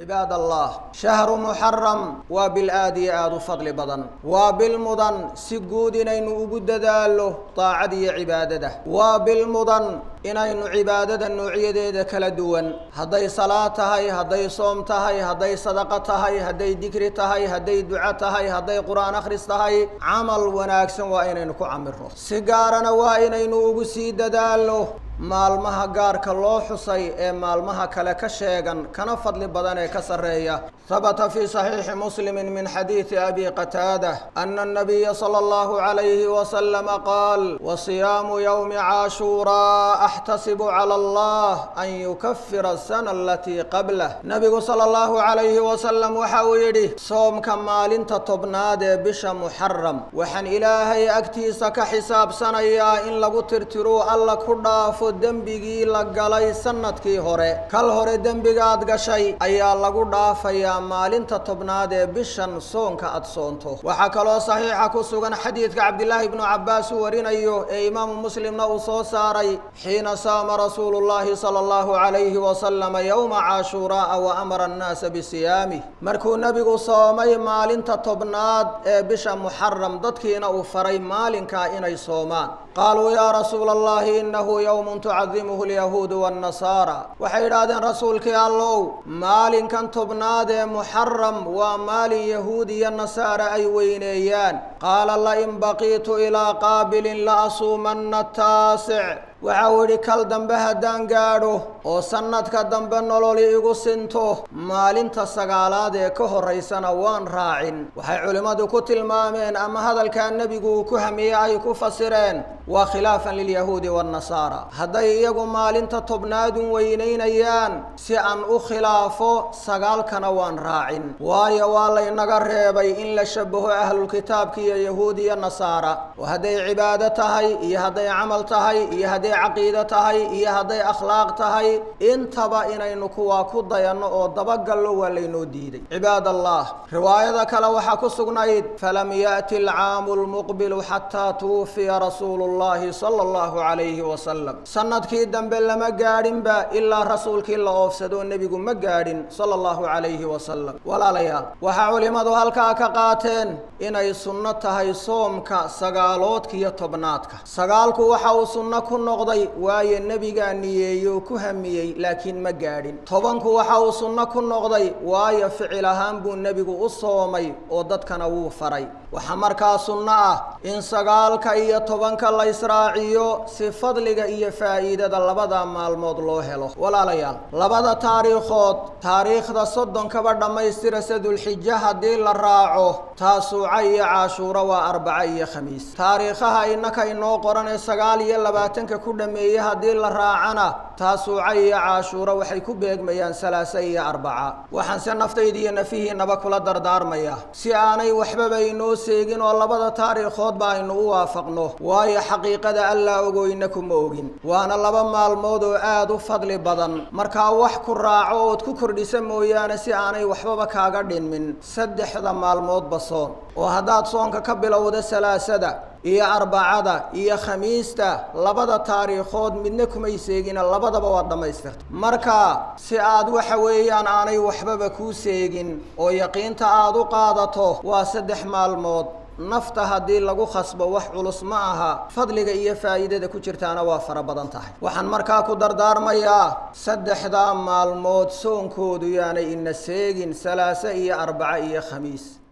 cibaad allah shahru muxaram waa bil aad iyo aada u fadli badan waa bil mudan si guud inaynu ugu dadaalo daacada iyo cibaadada waa bil mudan inaynu cibaadada noocyadeeda kala duwan hadday salaad tahay hadday soom tahay hadday sadaqo tahay hadday dikri tahay hadday duco tahay hadday qur-aan akhris tahay camal wanaagsan waa inaynu ku camiro si gaarana waa inaynu ugu sii dadaalo maalmaha gaarka loo xusay ee maalmaha kale ka sheegan kana fadli badan ee ka sarreeya habata fii saxiixi muslimi min xadiidi abi qataada ana الnabiya salى اllahu عalayhi waslama qaal wasiyaamu ywmi caashuuraa axtasibu calى allah an yukafira asana alatii qablah nabigu salى اllahu عalayhi wasalam waxa uu yidhi soomka maalinta tobnaad ee bisha muxaram waxaan ilaahay agtiisa ka xisaabsanayaa in lagu tirtiruu alla ku dhaafo dembigii la galay sanadkii hore kal hore dembigaad gashay ayaa lagu dhaafayaa maalinta tobnaad ee bishan soonka aad soonto waxaa kaloo saxiixa ku sugan xadiidka cabdilaahi ibnu cabbaas uu warinayo ee imaamu muslimna uu soo saaray xiina saama rasuulu llahi sala allahu calayhi wasalama yowma caashuuraaa wa amara annaasa bisiyaamih markuu nebigu soomay maalinta tobnaad ee bisha muxaram dadkiina uu faray maalinkaa inay soomaan qaaluu yaa rasuula allahi inahu yowmun tucadimuhu alyahuudu waannasaara waxay yidhaahdeen rasuulkii allow maalinkan tobnaad ee muxaram waa maalin yahuud iyo nasaara ay weyneeyaan qaala lain baqiitu ilaa qaabilin la asuumanna taasic waxa uu yidhi kal dambe haddaan gaadho oo sannadka dambe nololi igu sinto maalinta sagaalaad ee ka horraysana waan raacin waxay culimmadu ku tilmaameen ama hadalkaa nebigu uu ku hamiyey ay ku fasireen waa khilaafan lilyahuudi waannasaara hadday iyagu maalinta tobnaadun weynaynayaan si aan u khilaafo sagaalkana waan raacin waayo waa laynaga reebay in la shabaho ahlulkitaabka iyo yahuud iyo nasaara oo hadday cibaado tahay iyo hadday camal tahay iyo hadday caqiido tahay iyo hadday akhlaaq tahay intaba inaynu kuwaa ku dayanno oo dabagallo waa laynoo diiday cibaad allah riwaayada kale waxaa ku sugnayd falam yaأti alcaamu lmuqbilu xataa tuwufiya rasuulu llahi sala allahu calayhi wasalam sanadkii dambe lama gaadhinba ilaa rasuulkii la oofsadoo nebigu ma gaadhin sala allahu calayhi wasalam walaalayaal waxaa culimmadu halkaa ka qaateen inay sunno tahay soomka sagaaloodka iyo tobnaadka sagaalku waxa uu sunno ku noqday waayo nebigaa niyeeyey oo ku hamiyey laakiin ma gaadhin tobanku waxa uu sunno ku noqday waayo ficil ahaan buu nebigu u soomay oo dadkana wuu faray waxaa markaa sunno ah in sagaalka iyo tobanka la israaciyo si fadliga iyo faa'iidada labada maalmood loo helo walaalayaal labada taariikhood taariikhda soddonkaba dhammaystirasa dulxija haddii la raaco taasuuca iyo caashuuro waa arbaca iyo khamiis taariikhaha innaka inoo qoranee sagaal iyo labaatanka ku dhameeye haddii la raacana taasuuca iyo caashuuro waxay ku beegmayaan salaasa iyo arbaca waxaanse naftayda iyo nafihiinaba kula dardaarmaya si aanay waxbaba inoo seegin oo labada taariikhoodba aynu u waafaqno waayo xaqiiqada allaa ogoyna kuma ogin waana laba maalmood oo aada u fadli badan markaa wax ku raaco ood ku kordhisa mooyaane si aanay waxbaba kaaga dhinmin saddexda maalmoodba soon oo haddaad soonka ka bilowda salaasada iyo arbacada iyo khamiista labada taariikhood midna kumay seegina labadaba waad dhammaystirta marka si aad waxa weeyaan aanay waxbaba kuu seegin oo yaqiinta aada u qaadato waa saddex maalmood nafta haddii lagu khasbo wax culus ma aha fadliga iyo faa'iidada ku jirtaana waa fara badan tahay waxaan markaa ku dardaarmayaa saddexdaa maalmood soonkoodu yaanay ina seegin salaase iyo arbaca iyo khamiis